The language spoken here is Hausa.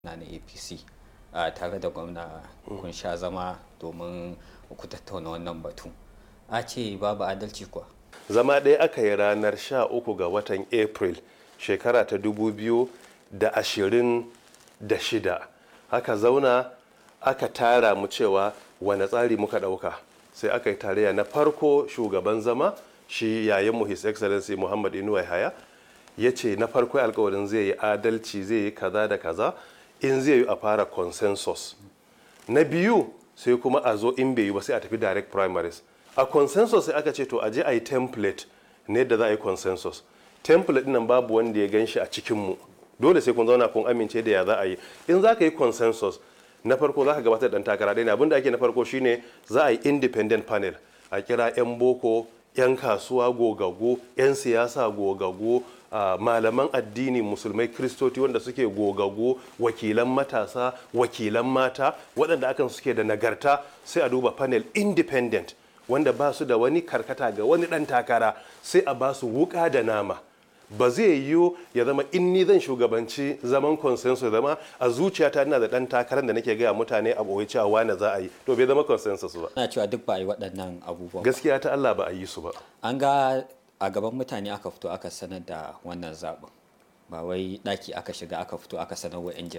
na na apc a tare da gwamna kun sha zama domin ku tattauna wannan batu a ce babu adalci kuwa zama ɗaya aka yi ranar 13 ga watan april shekara ta 2026 aka zauna aka tara mu cewa wane tsari muka ɗauka sai aka yi tarayya na farko shugaban zama shi yayin his excellency muhammad inuwa haya ya ce na farko alkawarin zai yi adalci zai yi kaza da kaza in zai yi a fara consensus na biyu sai kuma a zo in bai yi ba sai a tafi direct primaries a consensus sai aka ce to a je a yi template ne da za a yi consensus template nan babu wanda ya gan shi a cikinmu dole sai kun zauna kun amince da ya za a yi in za ka yi consensus na farko za ka gabatar da ɗan takara ɗaya abin da ake na farko shine za a yi independent panel a kira 'yan boko 'yan kasuwa gogaggo 'yan siyasa gogaggo Uh, malaman addini musulmai kristoti wanda suke gogago wakilan matasa wakilan mata waɗanda akan suke da nagarta sai a duba panel independent wanda ba su da wani karkata ga wani ɗan takara sai a ba su wuka da nama ba zai yiwu ya zama in ni zan shugabanci zaman consensus zama a zuciyata ina da ɗan takarar da nake gaya mutane a ɓoye cewa wane za a yi to bai zama consensus ba ana cewa duk ba a yi waɗannan abubuwan gaskiya ta Allah ba a yi su ba an ga a gaban mutane aka fito aka sanar da wannan zaɓin ba wai ɗaki aka shiga aka fito aka sanar wa 'yan jarida